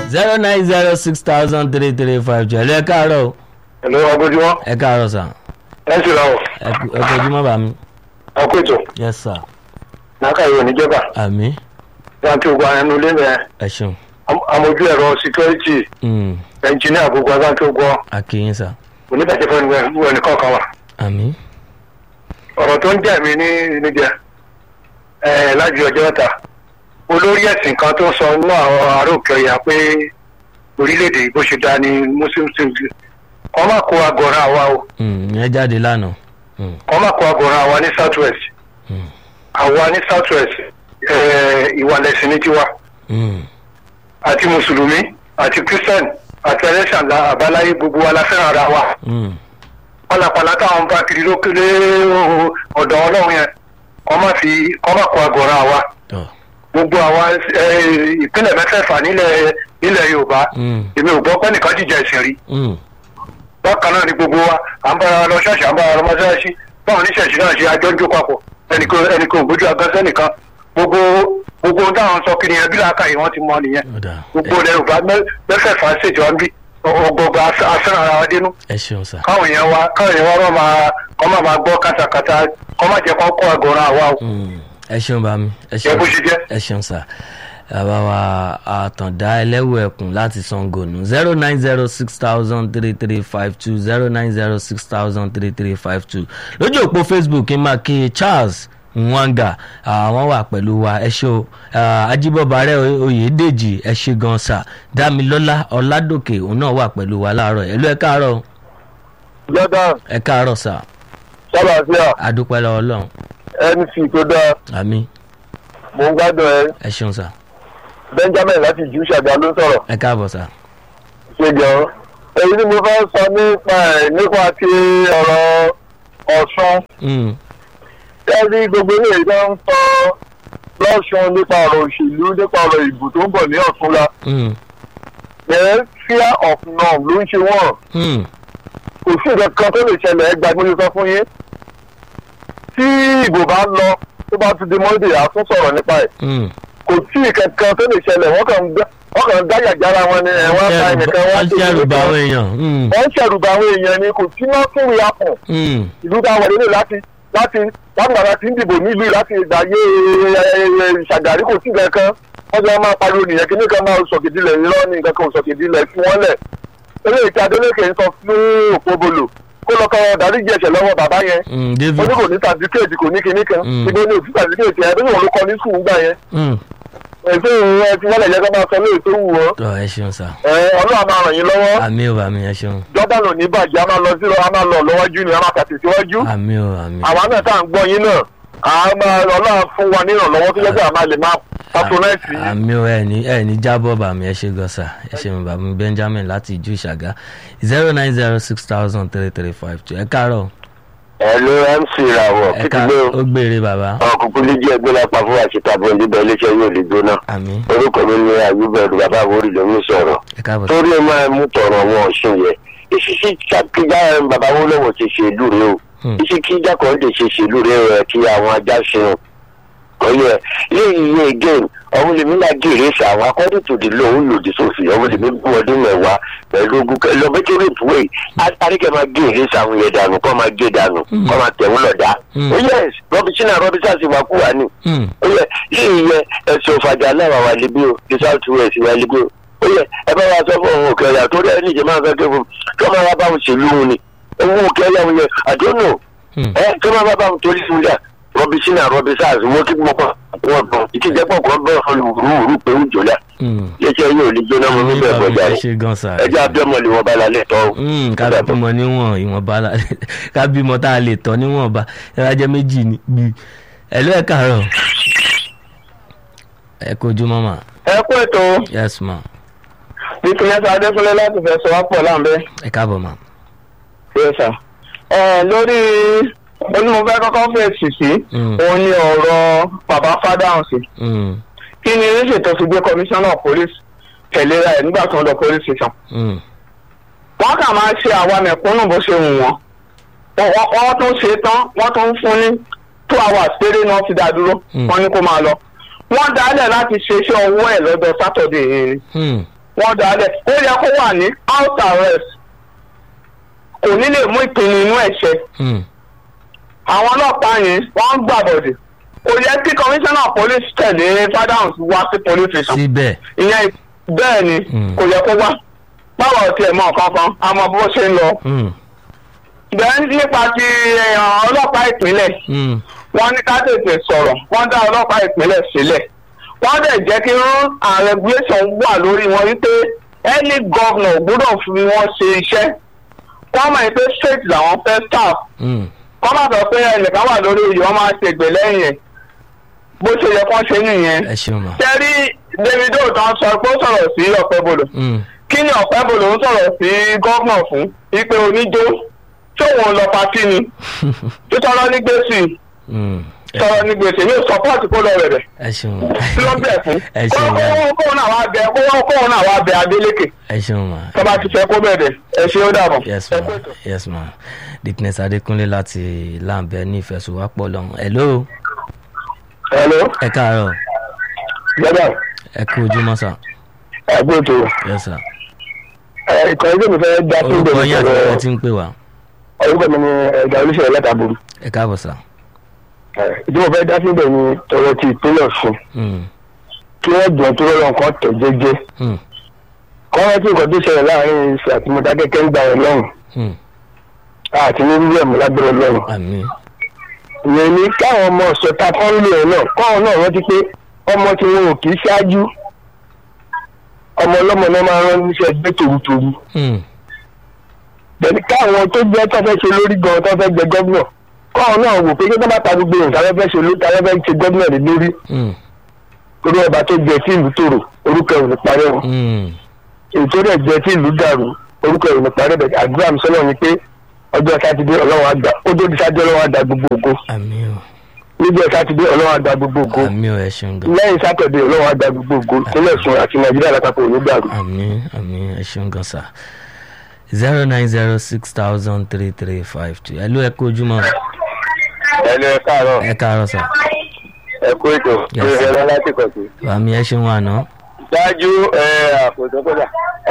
zero nine zero six thousand three three five two ẹ̀lú ẹ káàárọ̀ o ẹ̀lọ́ ọgbọ́júmọ́ ẹ káàárọ̀ sà ẹ sì ra ọ̀ ẹ kú- ẹ kojúmọ́ bá mi ọkọ̀ ètò yes sir náà ìwé níjọba àmì láti ogun ẹnu ilé mẹ́ ẹ ṣeun amójú ẹ̀rọ síkírẹ́tì Mm, ẹnjìníà gbogbo aláǹtí ogun akínyìn sà oníbàjẹ́ fún ẹnì kọ̀ọ̀kan wa àmì ọ̀rọ̀ tó ń jẹ́ mi ní níjẹ ẹ̀ láti ọjọ́ mẹ́ta olórí ẹ̀sìn kan tó ń sọ nínú àwọn ará òkè ọ̀yà pé orílẹ̀-èdè bó ṣe dá ní muslim single kọ́ má kó agọ̀ràn àwa o Mm, ìyẹn jáde lánàá Mm, kọ́ má kó agọ̀ràn àwa ní south west mm, àwa ní south west ìwà lẹ̀sìn ní tiwa mm, àti mùsùlùmí àti christian àti ẹlẹ́sàn àbáláyé gbogbo wa la fẹ́ràn ara wa mm, pálapàla táwọn bá kiri lókèlè ọ̀dọ̀ ọlọ́run yẹn kọ́ má fi kọ́ má kó agọ̀ràn àwa tọ́ gbogbo àwa eh, ìpínlẹ̀ mẹ́fẹ̀ẹ̀fà nílẹ̀ nílẹ̀ yorùbá Mm, èmi ò gbọ́ pé nìkan jíjà ẹ̀sìn rí mm, bákan náà ni gbogbo wa à ń bára wa lọ ṣọ́ọ̀ṣì à ń bára wa lọ mọ́ṣáláṣí báwọn oníṣẹ̀ṣì náà ṣe àjọ ń jó papọ̀ ẹnìkan ẹnìkan ò gbójú agánsẹ́ nìkan gbogbo gbogbo ohun táwọn sọ kiri yẹn bí làákàyè wọn ti mọ nìyẹn ọ̀dà gbogbo ilẹ̀ yorùbá mẹ́- mẹ́fẹ̀ẹ̀fà ṣèjọ ń bí ọgbọgba asẹ́nà ara wa dénú ẹ ṣeun sà káwọn èèyàn wa káwọn èèyàn wa máa kọ́ máa máa gbọ́ kátàkátà kọ́ máa jẹ́ kọ́ kọ́ àgọ́ràn àwa o Mm, ẹ ṣeun bá mi ẹ Jẹ́ ṣeun bó ṣe jẹ́. ẹ ṣeun sà bàbá wa àtàndá ẹlẹ́wọ̀ ẹ̀kún láti sango nù zero nine zero six thousand three three five two zero nine zero six thousand three three five two lójú òpó facebook kí n máa kí charles nwanga àwọn wà pẹ̀lú wa ẹ ṣe o ajíbọ̀bà rẹ̀ oyèdèjì ẹ ṣe gan sà dámilọ́lá ọ̀làdòkè òun náà wà pẹ̀lú wa láàárọ̀ ẹ̀ ló ẹ káàárọ̀ jordan ẹ káàárọ̀ sà sábàfíà adúpẹ́ lọ́wọ́ ọlọ́run mc tó dáa àmì mò ń gbádùn ẹ ẹ ṣeun sà benjamin láti jù ṣàgbà ló ń sọ̀rọ̀ ẹ káàbọ̀ sà. ṣe gan èyí ni mo fẹ́ sọ nípa ẹ̀ nípa ti ọ̀rọ̀ ọ̀ṣun Mm, ẹ̀rí gbogbo ilé ìjọ ń sọ lọ́ṣun nípa ọ̀rọ̀ òṣèlú nípa ọ̀rọ̀ ìbò tó ń bọ̀ ní ọ̀túnla mm, ẹ̀ fear of norm ló ń ṣe wọ́n mm. kò sí nǹkan kan tó lè ṣẹlẹ̀ ẹgbàá mo ti sọ fún yín tí ìbò bá lọ tó bá ti di monday a tún sọ̀rọ̀ nípa ẹ̀ Mm. kò sí nǹkan kan tó lè ṣẹlẹ̀ wọ́n kàn ń gbá- wọ́n kàn ń dáyà jára wọn ni ẹ̀ wọ́n bá ẹnìkan wọ́n wọ́n ṣẹ̀rù bá àwọn èèyàn. Mm, wọ́n ń ṣẹ̀rùbà àwọn èèyàn ni kò sí náà tún rí apọ̀ mm, ìlú táwọn wọlé láti láti láti bàbá tí ń dìbò nílùú láti ìgbàyé ṣàgàrí kò sí nǹkan kan wọ́n ti máa pariwo nìyẹn kí nìkan máa sọ̀kìdílẹ̀ irọ́ ní nǹkan kan ò sọ̀kìdílẹ̀ fún wọn lẹ̀ eléyìí tí Adeleke ń sọ fún Òpóbolo kó lọ kọ́ dáríjì ẹ̀ṣẹ̀ lọ́wọ́ bàbá yẹn mm, ó David. ní kò ní sàdíkéètì kò ní kinní kan Mm. ibo ní òtún sàdíkéètì ẹ̀ bí wọn ló kọ ní sùn gbà yẹn Mm. èso ìrìn ẹ ti wọ́n lẹ̀ yẹ kó máa sọ lóye tó wù wọ́n Tọ́ ẹ ṣeun sá. ẹ Ọlọ́run máa ràn yín lọ́wọ́ Àmì ò àmì ẹ ṣeun. Jordan ò ní bàjẹ́ a máa lọ sí a máa lọ lọ́wọ́jú ni a máa tàtì síwájú Àmì ò àmì. àwa náà tá à ń gbọ́ yín náà a máa Ọlọ́run fún wa nírànlọ́wọ́ tó jẹ́ pé a máa lè máa patronite yín. Àmì ò ẹ ní ẹ ní jábọ̀ bàmí ẹ ṣe gan sá. Ẹ ṣeun bàmí Benjamin láti ìjú ìṣàgá zero nine zero six thousand three three five two. Ẹ káàárọ̀. ẹ̀lú mc ìràwọ̀ Ẹ káàárọ̀ ó gbére bàbá. ọkùnkùn lè jẹ́ ẹgbẹ́ lápá fún àṣetàbọ̀ níbẹ̀ iléeṣẹ́ yóò lè gbóná Àmì orúkọ mi ní ayúbẹ̀rù bàbá àwòrì ló ń sọ̀rọ̀ ẹ káàbọ̀ sá. torí ẹ máa mú tọrọ wọn ọ̀ṣun yẹ ìṣiṣẹ́ kíjà bàbá wọn lọ́wọ́ ti ṣe ìlú rẹ o Hmm. ìṣiṣẹ́ kíjà kan lè ṣe ṣe ìlú rẹ rẹ kí àwọn ajá ṣeun ọyẹ lẹ́yìn iye again ọ̀hún lèmi náà gèrè sí àwọn according to the law òun lòdì sófin ọ̀hún lèmi bú ọdún mẹ́wàá pẹ̀lú ogun kẹ lọ bẹ́tẹ̀ rèpù wẹ̀ àríkẹ́ máa gèrè sí àwọn yẹn dànù kọ́ máa gé dànù kọ́ máa tẹ̀wọ́n lọ́dà Hmm. ó yẹ rọ́bìsínà rọ́bìsà sì wá kú wá ní Mm, ó yẹ lẹ́yìn yẹ ẹ̀sùn òfàjà náà wà wà lébi o the south west wà lébi o ó yẹ ẹ bá wa sọ fún òun òkè ọ̀yà tó dẹ́ níjẹ́ máa fẹ́ kí fún kí wọ́n máa wá bá wọn ṣèlú wọn ni owó òkè ọ̀yà wọn yẹ àdónò mm. ẹ kí wọ́n máa bá wọn torí fún jà rọ́bìsínà rọ́bìsà wọ́n kí wọ́n kọ́ wọn bọ̀ ìtìjẹ́pọ̀ kan bẹ́ẹ̀ fọ́ lùrù pé ó jòlá Mm. iléeṣẹ́ yóò lè jóná mọ́ Àmì níbẹ̀ bàmí gbọ́dọ̀ ẹ rẹ̀ ṣe gan sá. ẹjẹ́ abẹ́mọ̀ lè wọ́n bá lálẹ́ tọ́ o. Mm, ká bímọ níwọ̀n ìwọ̀nba la ká bímọ tá a lè tọ́ níwọ̀nba ẹ bá jẹ́ méjì ní bí ẹ ló ẹ káàárọ̀ ẹ kojú mọ́mà ẹ kú ètò yes ma bíkúnlẹ́sà adékúnlé láti fẹ́ sọ wá pọ̀ láǹbẹ́. ẹ káàbọ̀ ma. yes sir. ẹ lórí onímọ̀fẹ́ kọ́kọ́ fèsì sí Mm. òun ni ọ̀rọ̀ bàbá fádàǹsì Mm, kí ni ríṣì tó fi gbé komisanna police tẹ̀léra ẹ̀ nígbà tó ń lọ police station. mm, wọ́n kà máa ṣe àwa mẹ̀kúnnù bó ṣe wù wọ́n Wọ́n- wọ́n wọ́n tún ṣe tán wọ́n tún fún ní two hours péré náà ti dá dúró Mm. wọ́n ní kó máa lọ. wọ́n dálẹ̀ láti ṣe iṣẹ́ ọwọ́ ẹ̀ lọ́jọ́ sátọ̀dẹ̀ yìí ni mm, wọ́n dálẹ̀ ó yẹ kó wà ní house arrest kò ní lè mú ìpinnu inú ẹ̀ ṣẹ Hmm. àwọn ọlọ́pàá yẹn wọ́n ń gbàbọ̀dẹ̀ kò yẹ kí commissioner police tẹ̀lé fadams wá sí police station síbẹ̀ ìyẹn bẹ́ẹ̀ ni Mm. kò yẹ kó wá báwo ti ẹ̀ mọ̀ kankan àmọ́ bó ṣe ń lọ. Hmm. bẹ́ẹ̀ nípa ti èèyàn ọlọ́pàá ìpínlẹ̀ Hmm. wọ́n ní ká tètè sọ̀rọ̀ wọ́n dá ọlọ́pàá ìpínlẹ̀ sílẹ̀ wọ́n dẹ̀ jẹ́ kí rule and regulation wà lórí wọn wípé any governor gbọ́dọ̀ fi wọ́n ṣe iṣẹ́ wọ́n mọ̀ pé state làwọn fẹ́ staff Hmm. kọ́ má sọ pé ẹnìkan wà lórí oyè wọ́n máa ṣègbè lẹ́yìn ẹ̀ bó ṣe yẹ kán ṣe nìyẹn. ẹ ṣeun ma. tẹ́rí davido tán sọ pé ó sọ̀rọ̀ sí ọ̀pẹ́bolo Hmm. kí ni ọ̀pẹ́bolo ń sọ̀rọ̀ sí gọ́vnà fún ipe oníjó tóun lọ patí ni títọ́rọ́ ní gbèsè Hmm. ẹ tọrọ ní gbèsè yóò sọpọ́ọ̀tì kó lọ rẹ̀ rẹ̀ ẹ ṣeun kí ló bẹ̀ fún ẹ ṣeun ma. kóun kóun náà wá bẹ kóun kóun náà wá bẹ adélékè ẹ ṣeun ma. tọ́ba ti fẹ́ kó bẹ̀rẹ̀ ẹ ṣe ó dàbọ̀. yes Ẹ ma kú ètò. yes ma dickness adékúnlé láti láǹbẹ ní ìfẹsùwápọ̀ lọ́hùn hello hello ẹ káàárọ̀ gbọ́dọ̀ ẹ kú ojúmọ́ sà ẹgbẹ́ ètò yes sà ìkànnì tó mi fẹ́ dá sí orúkọ yín àti ìbẹ̀rẹ̀ ẹ ti ń pè wá orúkọ mi ni ẹ̀dá olùṣèlú látàbùrù ẹ káàbọ̀ sà. ìdí mo fẹ́ dá sí ìbẹ̀ ni tọrọ ti ìpínlẹ̀ ọ̀ṣun Hmm. kí wọ́n jọ tó rọrùn nǹkan tẹ̀ jẹ́jẹ́ Hmm. kọ́ wọ́n tí nǹkan tó ṣẹlẹ̀ láàrin ìṣẹ̀ àti mọ̀dákẹ́kẹ́ ń gbà ẹ̀ lọ́rùn Hmm. àti ní rírẹ̀ mú lábẹ́rẹ́ lọ́rùn. àmín ìyẹn ni káwọn ọmọ ọ̀sọ̀ta kan lò ẹ̀ náà káwọn náà rántí pé ọmọ tí wọn ò kì í ṣáájú ọmọ ọlọ́mọ náà máa rán níṣẹ́ gbé tòrútòrú. Hmm. bẹ̀ni káwọn tó jẹ́ tó fẹ́ ṣe lórí gan tó fẹ́ gbẹ gọ́vnà káwọn náà wò pé kí wọ́n bá ta gbogbo nǹkan tó fẹ́ ṣe lórí tó fẹ́ ṣe gọ́vnà lé lórí Hmm. torí ọba tó jẹ tí ìlú tòrò orúkọ ẹ̀ ò ní parẹ́ wọn. Hmm. ètò rẹ̀ jẹ́ tí ìlú dàrú orúkọ ẹ̀ ò ní parẹ́ bẹ̀ àdúrà mi sọ́nà ni pé ọjọ́ sátidé ọlọ́run àgbà ó dé sátidé ọlọ́run àgbà gbogbo ògo àmín o níjọ́ sátidé ọlọ́run àgbà gbogbo ògo àmín o ẹ ṣeun gan lẹ́yìn sátọ̀dé ọlọ́run àgbà gbogbo ògo nílẹ̀ sùn àti nàìjíríà lápapọ̀ ò ní dàrú. àmín àmín ẹ ṣeun gan sà zero nine zero six thousand three three five two ẹ ló ẹ kú ojúmọ́ ẹ lọ ẹ káàárọ̀ ẹ káàárọ̀ sà ẹ kú ètò Yes, ẹ sir. lọ láti kọ̀ sí. àmín ẹ ṣeun àná ṣáájú àpòtò kọjá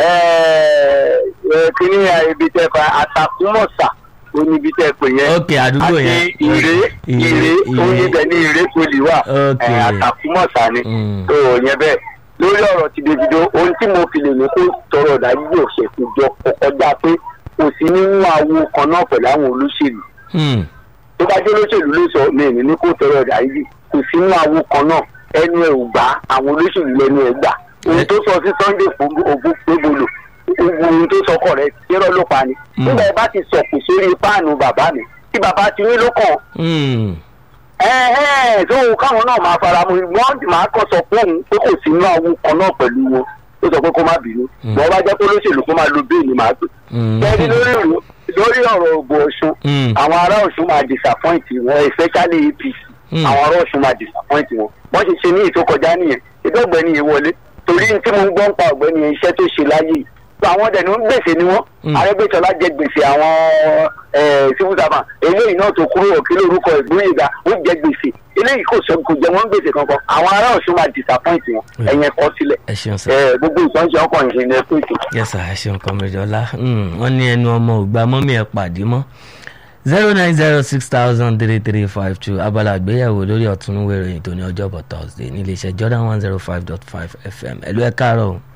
kíní ibi tẹ fa àtàkùmọ̀sà ó ní ibi tẹ pè yẹn ok àdúgbò yẹn àti ìré Ìré, ìré ó ní Ìré. ibẹ̀ ní ìré poli wà Ok. ẹ, àtàkùmọ̀sà ni Mm. tó yẹn bẹ́ẹ̀ lórí ọ̀rọ̀ ti davido ohun tí mo fi lè ní kó tọrọ ìdájú yóò ṣe kó jọ kọjá pé kò sí nínú àwo kan náà pẹ̀lú àwọn olóṣèlú Hmm. tó bá jẹ́ olóṣèlú ló sọ mi ní ní kó tọrọ ìdájí kò sí nínú àwo kan náà ẹnu ẹ̀ ò gbà àwọn olóṣèlú lẹ́nu ẹ̀ gbà ohun tó sọ sí sunday ògùn gbogbo ohun tó sọ kọ̀ rẹ̀ kérò ló pa ni Mm. nígbà ẹ bá ti sọ̀kù sórí páànù bàbá mi tí bàbá ti ní ló kàn Hmm. ẹ ẹ tó káwọn náà máa fara mu wọn máa kọ sọ fún òun pé kò sí nínú àwo kan náà pẹ̀lú wọn ó sọ pé kó má bínú Mm. wọn bá jẹ́ pé olóṣèlú kó máa lo bẹ́ẹ̀ni máa gbé Hmm. bẹ́ẹ̀ni lórí ìlú- lórí ọ̀rọ̀ ògbó ọ̀ṣun Hmm. àwọn ará ọ̀ṣun máa disappoint wọn especially apc Hmm. àwọn ará ọ̀ṣun máa disappoint wọn wọ́n ṣe ṣe ní ètò kọjá nìyẹn ìdó ọ̀gbẹ́ni yìí wọlé torí tí mo ń gbọ́ ń pa ọ̀gbẹ́ni yẹn iṣẹ́ tó ṣe láyé yìí àwọn dẹ̀ ní ń gbèsè ni wọ́n Hmm. arẹ́gbẹ́sọlá jẹ gbèsè àwọn eh, civil servant eléyìí náà tó kúrò òkèlè orúkọ ìgbóyèga ó jẹ gbèsè eléyìí kò sọ kò jẹ wọ́n gbèsè kankan àwọn ará ọ̀ṣun máa disappoint wọn Hmm. ẹ̀yẹn kọ́ sílẹ̀ ẹ ṣeun sà. Eh, gbogbo ìtọ́jú ọkọ̀ ìṣẹ̀lẹ̀ ẹ̀kọ́ ètò. yes sir ẹ ṣeun kọmídọ́lá wọ́n ní ẹnu ọmọ ògbà mọ́mí ẹ̀ pàdé mọ́ zero nine zero six thousand three three five two abala àgbéyẹ̀wò lórí ọ̀túnúwé ìròyìn tó ní ọjọ́bọ̀ thursday ní iléeṣẹ́ jordan one zero five dot five fm ẹ̀lú ẹ̀ káàárọ̀ o.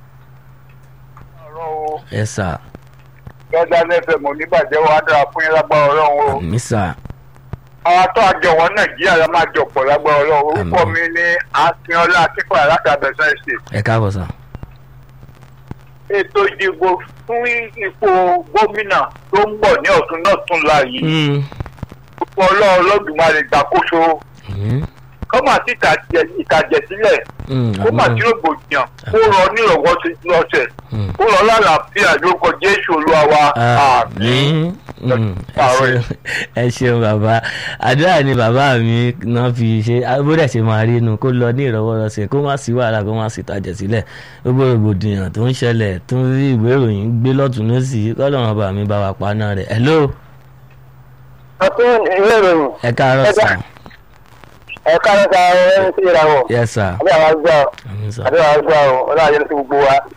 yes sir gẹ́gẹ́ lẹ́fẹ̀ẹ́ mọ̀ nígbàjẹ́ wa dára fún yín lágbára ọlọ́run o. àmì sà àwọn tó àjọwọ́ nàìjíríà la máa jọpọ̀ lágbára ọlọ́run orúkọ Àmín. mi ní akínọlá akínfàyà láti abẹ́sẹ̀ ṣe. ẹ káàbọ̀ sà. ètò ìdìbò fún ipò gómìnà tó ń bọ̀ ní ọ̀tún náà tún la yìí Hmm. púpọ̀ ọlọ́run lọ́dùmarè gbàkóso Hmm. kó má sí ìtàjẹ̀ ìtàjẹ̀ sílẹ̀ Hmm. kó má àmín. sí rògbòdìyàn kó rọ nírọ̀wọ́ sí lọ́sẹ̀ Hmm. kó rọ lálàáfíà lórúkọ jésù olúwa wa àmín Mm, ẹ Ààrẹ. ṣeun- ẹ ṣeun bàbá àdúrà ni bàbá mi náà fi ṣe bódà ṣe máa rí inú kó lọ ní ìrọwọ́rọsẹ̀ kó má sí wàhálà kó má sí tajà sílẹ̀ gbogbo rògbòdìyàn tó ń ṣẹlẹ̀ tó ń rí ìwé ìròyìn gbé lọ́tún lọ́sì kọ́lọ́run bá mi bá wa paná rẹ̀ hello ọtún ìwé ìròyìn ẹ káàárọ̀ Ẹ sà ká- ẹ káàárọ̀ sa ẹ ń sí ìràwọ̀ yes sir àbí àwọn àgbà àmín sà àbí àwọn àgbà ọ ọlọ́run ayé ló ti gbogbo wa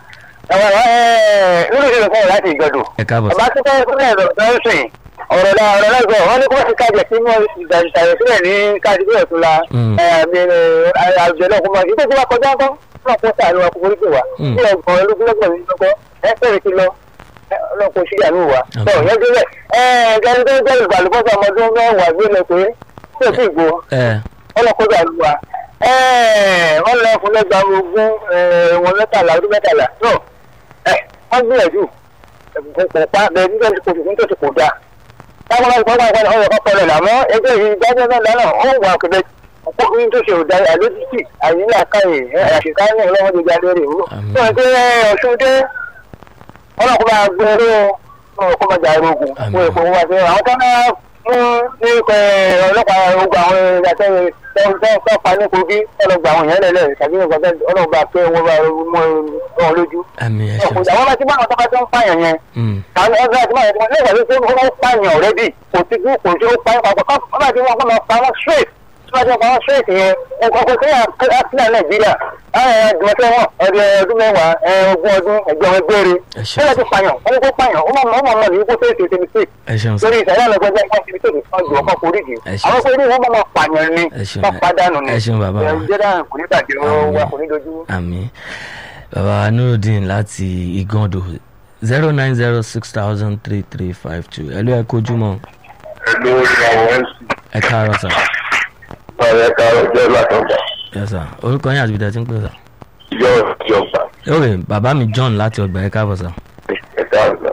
ẹ̀wọ̀n ẹ̀ nínú ìṣẹ̀lẹ̀ fún láti ìjọdún. ẹ káàbọ̀ sà. ọba tó fẹ́ fún ẹ̀rọ lọ́sìn ọ̀rọ̀ náà ọ̀rọ̀ náà sọ wọ́n ní kó ti kájẹ̀ sí mọ́ ìdàgbàsílẹ̀ sílẹ̀ ní káàdì bíi ọ̀tún la Mm. àjọ náà kó máa ṣe tó wá kọjá ńkọ́ náà kó sàánú wa kó forí pè wá Mm. bí ọgbọ̀n ológunlọ́gbọ̀n ní lọ́kọ́ ẹ fẹ́rẹ̀ ti lọ ẹ, ọlọ́run kò sí ìyàwó wa. Okay. tó yẹn débẹ̀ ẹ gẹ́gẹ́ tó ń jẹ́ ìgbàlùbọ́sọ ọmọdún mẹ́wàá gbé lọ pé tí ò sì gbó ẹ ọlọ́kọ́jà lù wá wọ́n lọ fún lẹ́gbàá ogún wọn mẹ́tàlá ọdún mẹ́tàlá tó wọ́n gbìyànjú kò pa bẹ́ẹ̀ nígbà tí kò sì fún tòṣì kò dáa táwọn ọmọ ìpínlẹ̀ ìpínlẹ̀ ọ̀rọ̀ kan pẹ̀lẹ̀ làmọ́ ẹgbẹ́ yìí dájọ́ náà lánàá ó wà kẹ̀kẹ́ ọ̀pọ̀ ní tó ṣe òdà àlójútì àyínlá káyè àṣìká ní ọlọ́wọ́ ti jáde rè wúlò. Àmín. tó ń pé ọ̀ṣun dé ọlọ́kùnrin máa gbé eré ọkọ̀ máa jà ogun Àmín. fún èkó wá sí àwọn tó náà mú ní ikọ̀ ọlọ́pàá ogun àwọn ìyàtọ̀ tó pa ní kogi ọlọ́gbà àwọn èèyàn lẹ́lẹ̀ tàbí ọlọ́gbà pé wọ́n bá mú wọn lójú. àmì ẹ ṣeun ọ̀pọ̀ sà. àwọn bá ti bá àwọn tó bá tó ń pààyàn yẹn Mm. àwọn ọgbà àti máa ń lẹ́gbàá tó ń wọ́n pààyàn ọ̀rẹ́dì kò sí kú kò sí ó pààyàn papọ̀ kọ́ wọ́n bá ti wọ́n kọ́ máa pa wọ́n straight tí wọ́n ti pa wọ́n straight yẹn nǹkan kò sí àtìlẹ̀ nàìjíríà àwọn ẹ̀dùnmọ̀tẹ́ wọn ọdún ọdún mẹ́wàá ogún ọdún ẹ̀gbọ́n ẹgbẹ́rẹ́ ẹ ṣeun wọ́n ti pààyàn wọ́n ti pààyàn ó mọ̀ mọ̀ mọ̀ ní kó tó ètò ìṣẹ́mi sí ẹ ṣeun sà. lórí ìṣẹ̀lẹ̀ ọlọ́gbọ́n jẹ́ nǹkan ìṣẹ́mi tó ọjọ́ ọkọ̀ foríjì Ẹ ṣeun. àwọn forí wọn máa pààyàn ni Ẹ ṣeun. wọ́n padànù ni Ẹ ṣeun bàbá wa. jẹ́dá kò ní bàjẹ́ Àmín. wa kò ní dojú. àmì bàbá nurudeen láti igando zero nine zero six thousand three three five two ẹ ló ẹ kojúmọ́ ẹ̀lú ìyàwó mc ẹ káàárọ̀ sà. ọ̀rẹ́ karọ̀ jẹ́ látọ̀gbà yes sà orúkọ yín àti ibi tẹ́ ti ń pè sà. yọ ìjọba ok bàbá mi john láti ọgbà ẹ káàbọ̀ sà. ẹ̀ka ọ̀gá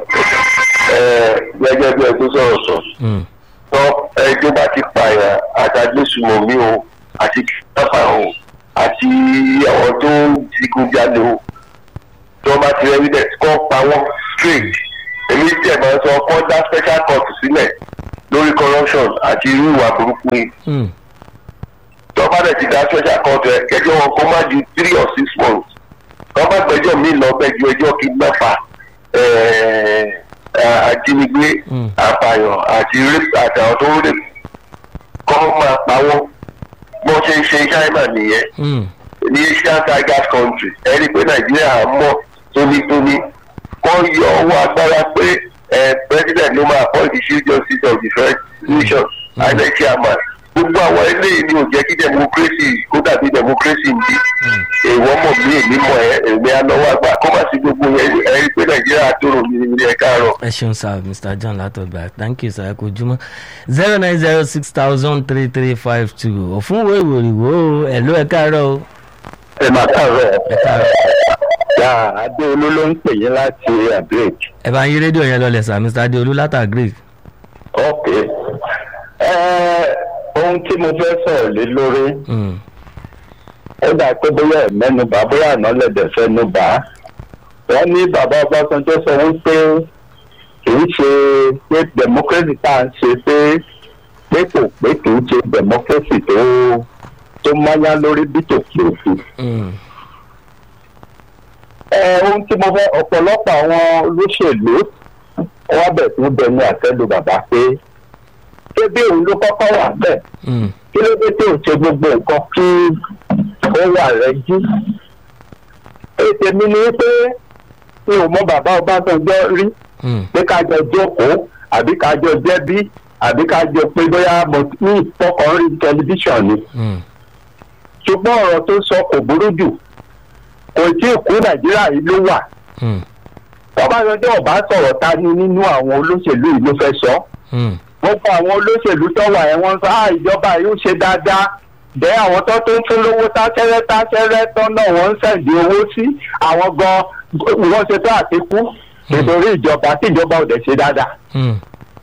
gẹ́gẹ́ bí ẹ tó sọ̀rọ̀ sọ Mm. tọ́ ẹjọ́ bá ti pààyàn àtàgbésùmọ̀ mi o àti kìtàfà o àti àwọn tó ń digunjalè o tó bá ti evidence kọ́ pa wọ́n straight èmi tí ẹ̀ máa ń sọ kọ́ dá special court sílẹ̀ lórí corruption àti irú ìwà burúkú yìí Mm. tó bá dẹ̀ ti dá special court ẹ̀ kẹjọ́ wọn kó má ju three or six months tó bá gbẹ́jọ́ mi lọ bẹ́ẹ̀ ju ẹjọ́ kidnapper ẹ̀ẹ́ ajínigbé Mm. apààyàn àti rape àtàwọn tó ń rape kọ́ máa pa wọ́n bó ṣe ń ṣe china nìyẹn Mm. ní asian tigers country ẹni pé nàìjíríà mọ̀ tónítóní kọ́ yọ owó agbára pé ẹ president ló máa appoint the chief justice of the first nation inec chairman gbogbo àwọn eléyìí ni ò jẹ́ kí democracy kó dàbí democracy ń bí èèwọ̀ mọ̀ mí èmi mọ̀ ẹ́ èmi anáwó àgbà kó má sí gbogbo yẹn ẹ rí pé nàìjíríà tó rò mí ní ẹ káàárọ̀. ẹ ṣeun sir mr john látọgbà thank you sir ẹ kojúmọ́ zero nine zero six thousand three three five two òfin wo ìwòrìwò ẹ ló ẹ káàárọ̀ o ẹ máa káàárọ̀ ẹ káàárọ̀ yà adéolú ló ń pè yín láti abirek. ẹ bá ń yí rédíò yẹn lọlẹ̀ sir mr adeolu látàgrí. ok ẹ ohun tí mo fẹ́ sọ̀rọ̀ lé lórí Mm. ó dà pé bóyá ẹ̀ mẹ́nuba bóyá àná lẹ́dẹ̀ fẹ́ nuba wọ́n ní bàbá ọbásanjọ́ sọ wípé kì í ṣe pé democracy tá à ń ṣe pé pé kò pé kì í ṣe democracy tó tó mọ́yá lórí bí tòkì òfin. Mm. ẹ ohun tí mo fẹ́ ọ̀pọ̀lọpọ̀ àwọn olóṣèlú wọ́n bẹ̀ tún bẹnu àtẹ́lu bàbá pé ṣé bí òun ló kọ́kọ́ wà bẹ́ẹ̀ Mm. kí ló dé tí ò ṣe gbogbo nǹkan kí ó wà rẹ jí. ètè mi ni pé mi ò mọ bàbá ọbásanjọ́ rí Mm. pé ká jọ jókòó àbí ká jọ jẹ́bí àbí ká jọ pé bóyá mo ní ìfọkàn rí tẹlifíṣàn ni. Mm. ṣùgbọ́n ọ̀rọ̀ tó sọ kò burú jù kò tí ì kú nàìjíríà yìí ló wà. Mm. ọbásanjọ́ ọba sọ̀rọ̀ ta ni nínú àwọn olóṣèlú yìí ló fẹ́ sọ. Mm. gbogbo àwọn olóṣèlú tó wà ẹ̀ wọ́n sọ á ìjọba yìí ó ṣe dáadáa bẹ́ẹ̀ àwọn tó tó ń fún lówó táṣẹ́rẹ́ táṣẹ́rẹ́ tán náà wọ́n ń sẹ̀dí owó sí àwọn gan wọ́n ṣe tó àtikú nítorí ìjọba tí ìjọba ò dẹ̀ ṣe dáadáa. Mm.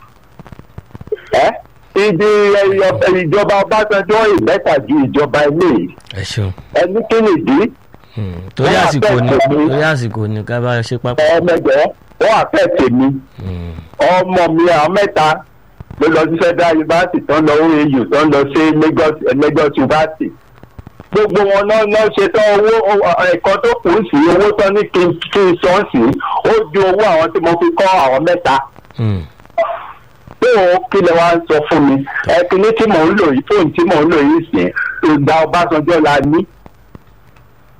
ẹ́ ìdí ẹyọ- ìjọba ọbásanjọ́ ìmẹ́ta ju ìjọba ilé yìí ẹ ṣeun ẹni kí nìdí Mm. torí Wọ́n àsìkò ni àfẹ́ tèmi. torí àsìkò ni ká bá ṣe pápá. ọmọdé wọ́n àfẹ́ tèmi Mm. ọmọ mi àwọn mẹ́ta ló lọ sí federal university tó ń lọ oau tó ń lọ sí lagos eh, lagos university gbogbo wọn náà náà ṣe tán owó owó- ẹ̀kọ́ tó kù sí owó tán ní kí n kí n sọ sí ó ju owó àwọn tí mo fi kọ́ àwọn mẹ́ta Mm. pé òun kí lè wá ń sọ fún mi ẹ̀kíní tí mò ń lò yìí fóònù tí mò ń lò yìí sìn ìgbà ọbásanjọ́ la ní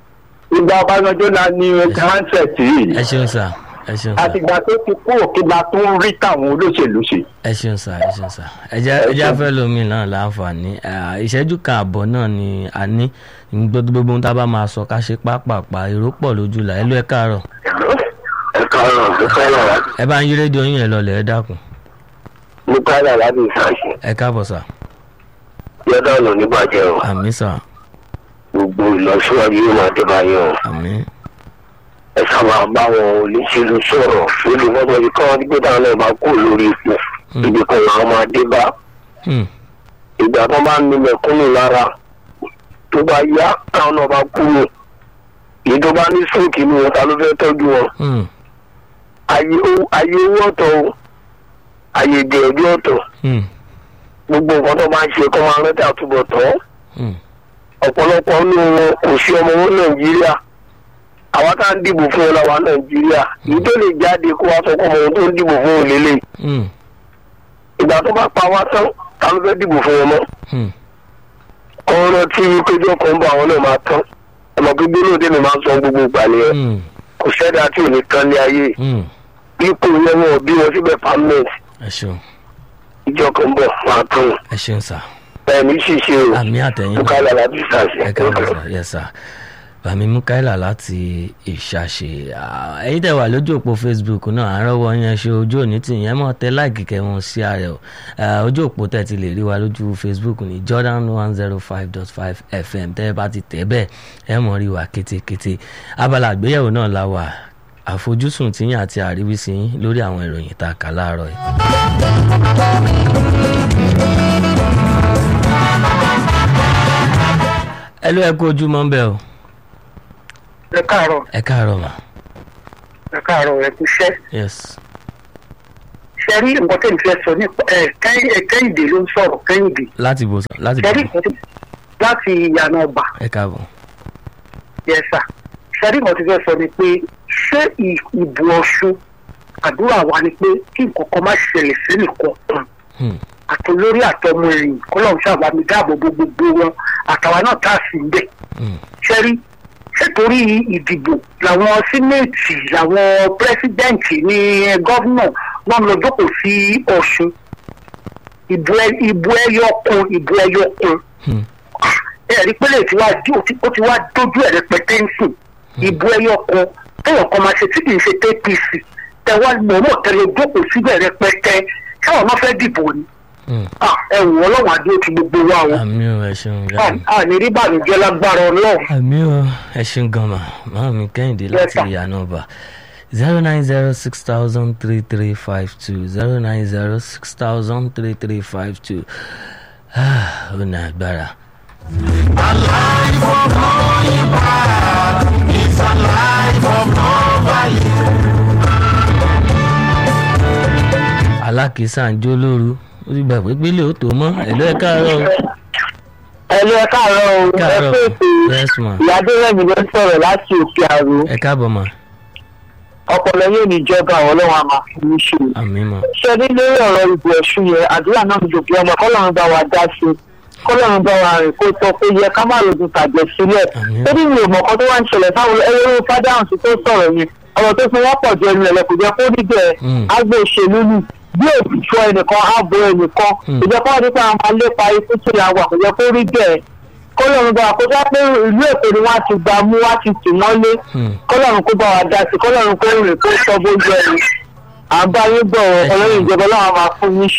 ìgbà ọbásanjọ́ la ní handset yìí ẹ ṣeun sà ẹ ṣeun sà àtìgbà tó ti kú òkèlà tó ń rí táwọn olóṣèlú ṣe. ẹ ṣeun sà ẹ ṣeun sà ẹjẹ ẹjẹ afẹ lomi náà láǹfààní Ah, ìṣẹ́jú kan àbọ̀ náà ni a ní gbogbo gbogbo ohun tá a bá máa sọ ká ṣe pápápá èrò pọ̀ lójú là ẹ ló ẹ káàárọ̀ ẹ káàárọ̀ ẹ káàárọ̀ ẹ bá ń yí rédíò yín ẹ lọlẹ̀ ẹ dákun ní káàárọ̀ láti ìsàṣẹ ẹ káàbọ̀ sà yọdọ ọ̀nà níbàjẹ́ o àmì sà gbogbo ìlọsíwájú yóò máa dé báyìí o àmì ẹ sábà bá wọn olùṣèlú sọ̀rọ̀ lórí fọ́tò yìí kọ́ nígbà táwọn náà máa kó lórí ipò ibi kan làwọn máa dé bá Hmm, ìgbà tó bá ń ní mẹ̀kúnnù lára tó bá yá táwọn náà bá kúrò èyí tó bá ní sóòkì ní wọn ta ló fẹ́ tọ́jú wọn hmm, ayé owó ayé owó ọ̀tọ̀ o ayé ìdẹ̀ẹ́dẹ́ ọ̀tọ̀ hmm, gbogbo nǹkan tó máa ń ṣe kọ́ máa rántí àtúbọ̀tán hmm, ọ̀pọ̀lọpọ̀ nínú wọn kò sí ọmọ wọn nàìjíríà àwa tá à ń dìbò fún wọn làwa nàìjíríà èyí tó lè jáde kó wá sọ pé ọmọ wọn tó ń dìbò fún wọn lélẹ̀ hmm, ìgbà tó bá pa wá tán ta ló fẹ́ dìbò fún wọn mọ́ hmm. ọ̀rọ̀ tí péjọ kan bá àwọn náà máa tán ọmọ gbígbé lóde mi máa ń sọ gbogbo ìgbà nìyẹn Hmm, kò sẹ́dá tí ò ní tán ní ayé hmm. ipò yẹn wọn ò bí wọn síbẹ̀ permanent ẹ ṣeun ìjọ kan bọ̀ máa tún ẹ ṣeun sà ẹ̀mí ṣìṣe o àmì àtẹ̀yìn náà. bukala láti ṣàṣẹ. ẹ káàbọ̀ sà yẹ sà bàmí mukaila láti ìṣàṣe Ah, ẹ̀yin tẹ́ wà lójú òpó facebook náà àárọ̀wọ́ yẹn ṣe ojú òní tì yẹn mọ̀ tẹ́ láìkì kẹwọn sí ààrẹ o Ah, ojú òpó tẹ́ ti lè rí wa lójú facebook ní jordan one zero five dot five fm tẹ́ ẹ bá ti tẹ̀ bẹ́ẹ̀ ẹ mọ̀ rí wa kétékété abala àgbéyẹ̀wò náà la wà àfojúsùn tiyín àti àríwísí yín lórí àwọn ìròyìn tá a kà láàárọ̀ yìí. ẹ ló ẹ kú ojúmọ́ ń bẹ̀ o ẹ káàárọ̀ ẹ káàárọ̀ mà ẹ káàárọ̀ ẹ kú iṣẹ́ yes ṣe rí nǹkan tẹ̀ ń fẹ́ sọ nípa ẹ Kẹ́hìn- ẹ, kẹ́hìndé ló ń sọ̀rọ̀ kẹ́hìndé láti bò sàn láti ṣe rí bò nǹkan tí láti ìyànà ọgbà ẹ káàbọ̀ yẹsà ṣe rí nǹkan tí fẹ́ sọ ni pé ṣé ì- ìbò ọ̀ṣun àdúrà wa ni pé kí nǹkan kan má ṣẹlẹ̀ sẹ́nìkan kan Hmm, àtolórí àtọmọ ẹ̀yìn kọ́lọ́run ṣàbámi dáàbò bo gbogbo wọn àtàwa náà tá a sì ń bẹ̀ hmm, ṣẹ́rí ṣètòrí ìdìbò làwọn sínéètì làwọn pírẹsidẹ́ǹtì ní gọ́vnà wọn lọ jókòó sí ọ̀ṣun ìbò ẹ- ìbò ẹyọ kan ìbò ẹyọ kan hmm, ẹ̀rí pẹ́lẹ́ tí wàá dí- ó ti- ó ti wá dójú ẹ̀rẹ́ pẹ́tẹ́ǹsì ìbò ẹyọ kan téèyàn kan máa ṣe tí kì í ṣe apc tẹwàá mọ̀ọ́mọ̀ tẹ́lẹ̀ jókòó síbẹ̀ rẹpẹtẹ káwọn máa fẹ́ dìbò ni hmm. Ah, ẹ wò ọlọ́run àdúró ti gbogbo wa o àmì ò ẹ ṣeun ìyá mi. àní rí bàmíjẹ́ lágbára ọlọ́run. àmì ò ẹ ṣeun gan mà máa mi kẹ́hìndé láti sir. ìyànà ọba zero nine zero six thousand three three five two zero nine zero six thousand three three five two ó ní agbára. alákìísà ń jó lóru ó ti gbà pé pélé ó tó mọ́ ẹ̀lú ẹ̀ káàárọ̀ o. ẹlú ẹ káàárọ̀ o ẹ káàárọ̀ pé ètò yes ma ìyáde rẹmi ló ń sọ̀rọ̀ láti òkè àrò ẹ káàbọ̀ ma ọpọlọ yóò ní ìjọba àwọn ọlọ́run àmà fún mi ṣe. àmì ma ṣe ní lórí ọ̀rọ̀ ìbò ẹ̀sùn yẹn àdúrà náà ń dòkè ọmọ kọ́lọ́run bá wa dá sí i kọ́lọ́run bá wa rìn kó tọ́ pé yẹ ká má lòdùn tàjẹ̀ sílẹ̀ Àmín. torí mi ò mọ̀ kan tó wá ń ṣẹlẹ̀ fáwọn ẹlẹ́rú fádàhùn tó sọ̀rọ̀ yẹn ọ̀rọ̀ tó fi wọ́n pọ̀ jù ẹnu ẹ̀lẹ́ kò jẹ́ kó rí bẹ́ẹ̀ Mm. agbó òṣèlú ni bí òtítọ́ ẹnìkan ààbò ẹnìkan Mm. kò jẹ́ kó wọ́n nípa àwọn máa lépa ikú tó la wà kò jẹ́ kó rí bẹ́ẹ̀ kọ́lọ́run bá wa kó já pé ìlú èkó ni wọ́n á ti gbà mú wọ́n á ti tì mọ́lé Hmm. kọ́lọ́run kó bá wa dá sí kọ́lọ́run kó rìn kó sọ bójú ẹni à ń bá yín bọ̀ Ẹ ṣeun. ọlọ́run ìjọba ọlọ́run á máa fún yín